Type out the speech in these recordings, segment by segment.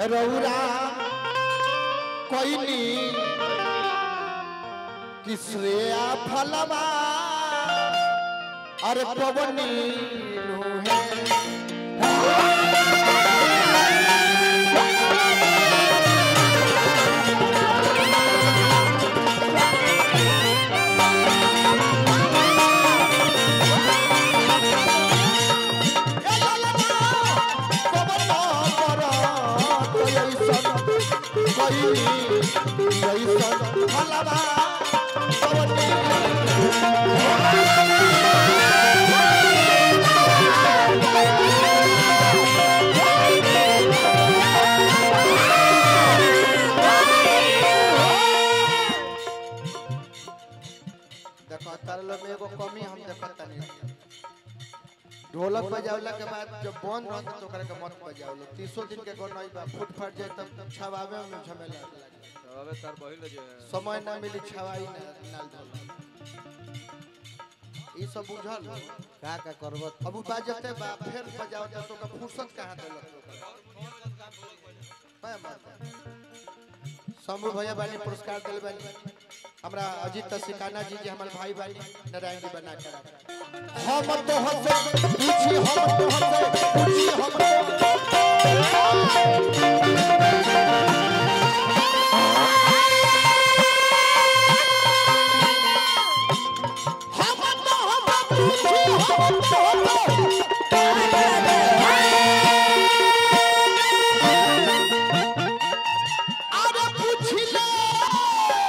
रौरा कोइनी किसरेया फलवा अरे पवनी है देखो तारे लोग में एगो कमी हम देखत तनी ढोलक बजावला के बाद जब बंद रहत तो ओकरा के मत बजावलो 300 दिन के गोनई बा फुट फट जाए तब छवावे में झमेला लागे अबे तार बहिल जो है समय ना मिली छवाई ना नाल ढोल ई सब बुझल का का करबत अब उ बाजते बा फिर बजावत तो का फुर्सत कहां देलक मैं बात शंभू भैया बानी पुरस्कार दिल बानी हमरा अजीत सिकाना जी जी हमारे भाई बानी नारायण जी बना कर हम तो हंसे पूछी हम तो हंसे पूछी हम तो हम तो हम पूछी हम तो अरे पूछ ले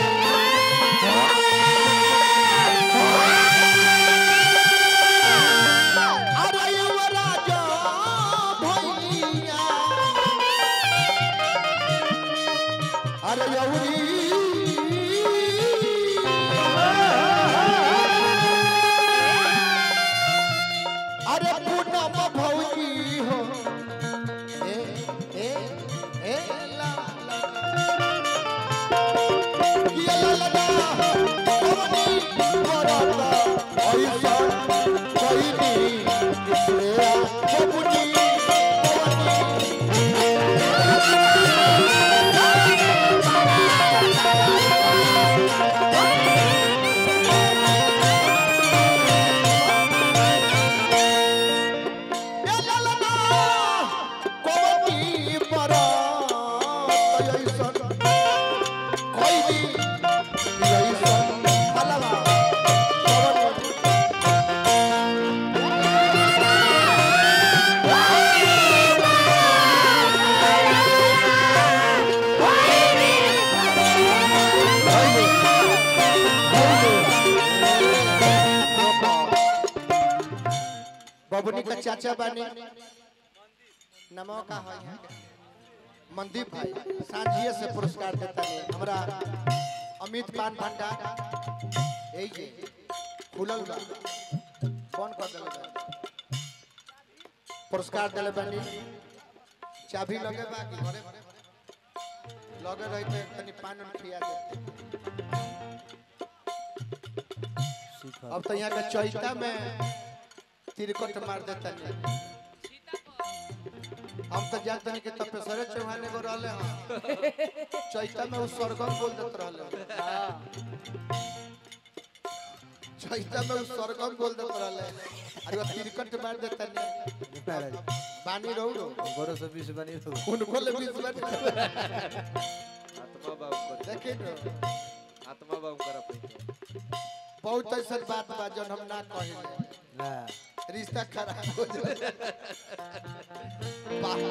अरे युवराजा भैया अरे यौरी अरे पूनम भौजी हो ए ए ए ला ला ये ला ला ला कवनी करता ऐसा कोई नहीं इसलिए कवनी कवनी बबुनी का चाचा बानी नमो का है यहाँ के? मनदीप भाई सांझिए से पुरस्कार देता है हमरा अमित पान भंडार यही जे खुलल बा फोन कर देले बा पुरस्कार देले बानी चाबी लगे बा कि घरे लगे रही तो तनी पान उन खिया दे अब तो यहाँ के चैता में तिरकट मार देता नहीं हम तो जानते हैं कि तपेश्वरे चौहान एगो रहले हैं चैता में वो सरगम बोल देत रहले चैता में वो सरगम बोल देत रहले अरे वो तिरकट मार देता नहीं बानी रहू रो बड़ो से बीस बनी तो उनको ले बीस बार आत्मा बाबू कर देखिए नो आत्मा बाबू कर अपने बहुत ऐसा बात बा जन हम ना कहे ना रिश्ता खराब हो जाए वाह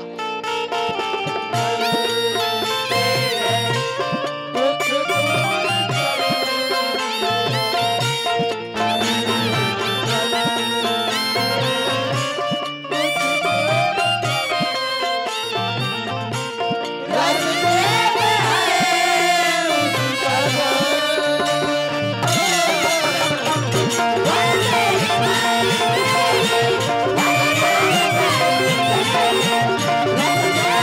Thank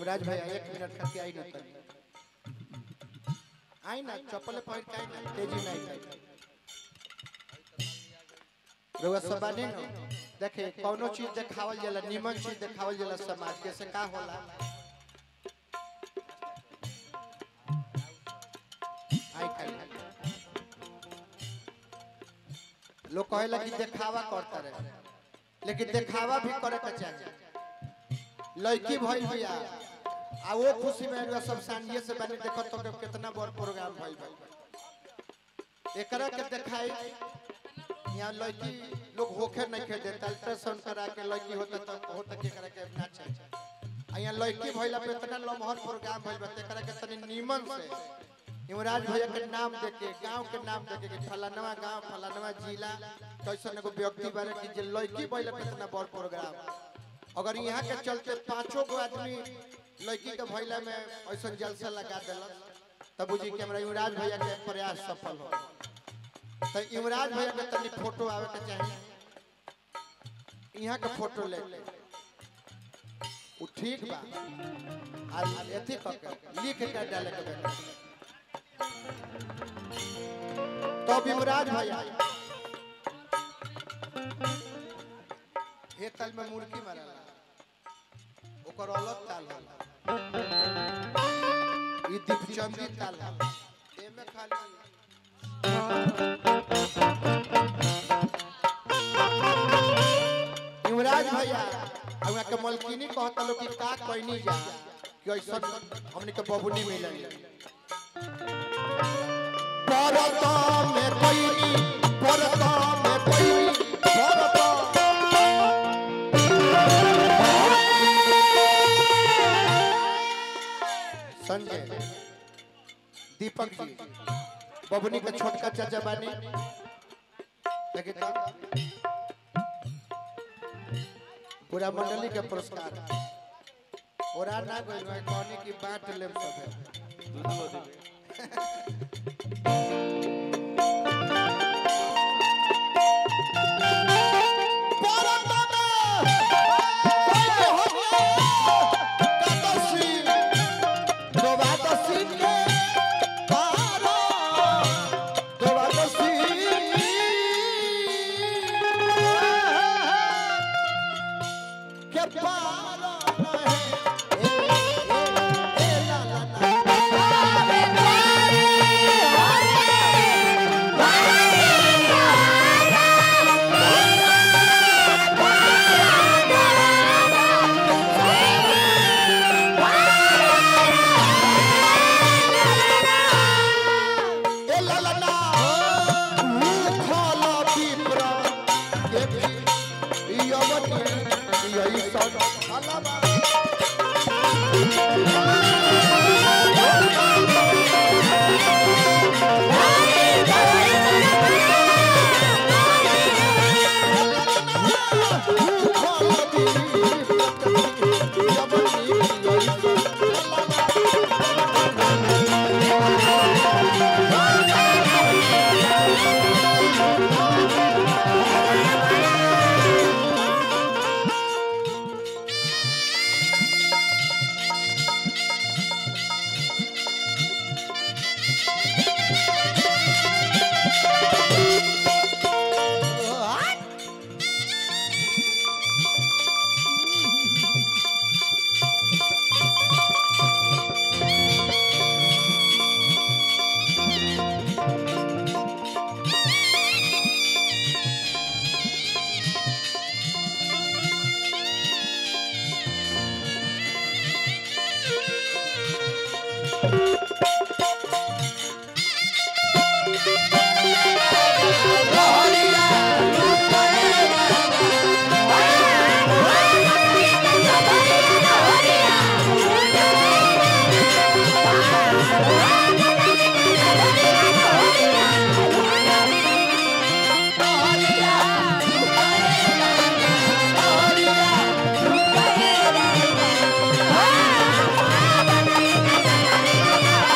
युवराज भैया एक मिनट खातिर आई ना तनी आई ना चप्पल पहिर के आई ना तेजी में आई रउआ सब बानी ना देखे कौनो चीज देखावल जाला निमन चीज देखावल जाला समाज के से का होला आई खाई लोग कहेला कि देखावा करता रहे लेकिन देखावा भी करे के चाहिए लड़की भइल बिया आ वो खुशी में रउआ सब सानिए से बनी देखत तो कि कितना बड़ प्रोग्राम भइल बा एकरा के देखाई यहाँ लड़की लोग होखे नहीं खे देता अल्ट्रासाउंड करा के लड़की होता तो होता के करा के ना चाहिए आ यहाँ लड़की भइला पे इतना लमहर प्रोग्राम भइल बा तेकरा के तनी नीमन से युवराज भैया के नाम देके गांव के नाम देके कि फलानवा गांव फलानवा जिला कैसन एगो व्यक्ति बारे कि जे लड़की भइला पे इतना बड़ प्रोग्राम अगर यहाँ के चलते पांचों गो आदमी लड़की के भइला में ऐसा जलसा लगा दिलक तब बुझी कि हमरा युवराज भैया के प्रयास सफल हो तो युवराज भैया के तनी फोटो आवे के चाहिए यहाँ के फोटो ले उ ठीक बा आ एथी क के लिख के डाले के बेटा तब युवराज भैया हे ताल में मुर्गी मारला ओकर अलग ताल होला ई दीपचंदी ताल होला एमे खाली युवराज भैया हमरा के मलकिनी कहता लोग कि का कहनी जा कि ऐसा हमने के बबुनी मिलल परता में कोई परता में कोई परता संजय दीपक जी बबुनी के छोटका चाचा बानी देखिए तो पूरा मंडली के पुरस्कार और ना गइल है कहनी की बांट लेम सब दू दू आदमी Oh,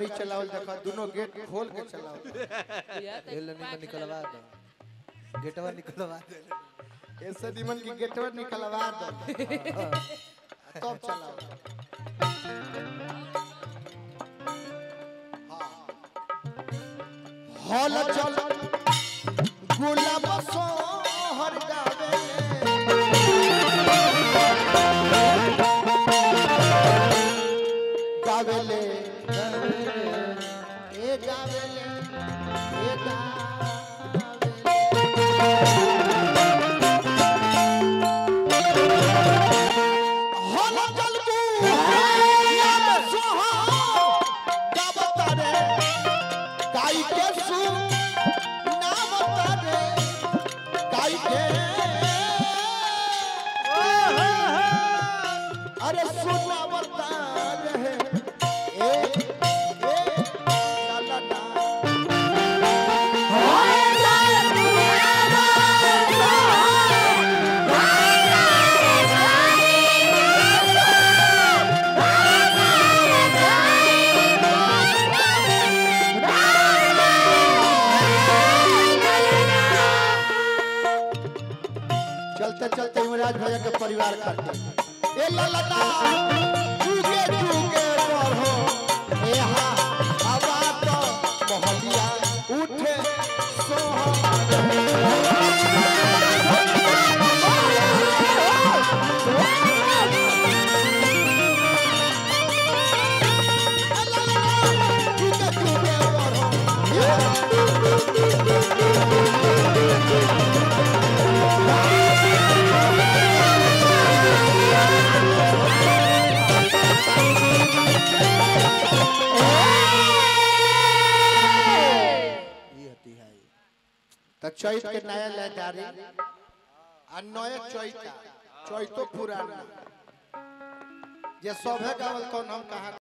गाड़ी चलावल देखो दोनों गेट खोल के चलाओ ये ले निकल निकलवा दो गेटवा निकलवा दे ऐसे दिमन की गेटवा निकलवा दो तब चलाओ हॉल चल गुलाब सोहर गावे गावेले ए गावेले ए गावेले हॉल चल गुलाब सोहर गावतारे गाई के सु नाम तारे गाई के अरे सुना बतारे ए ए ला ला ला चलते चलते युवराज भैया के परिवार खाते ए ललता जुगे जुगे बढ़ो ए हा हवा तो मोहलिया उठे सोहा जुगे जुगे बढ़ो ए हा ये हती है त चैत के नया लहदारी आ नया चैता चैतो पुराना जे सभे गावल कौन हम कहा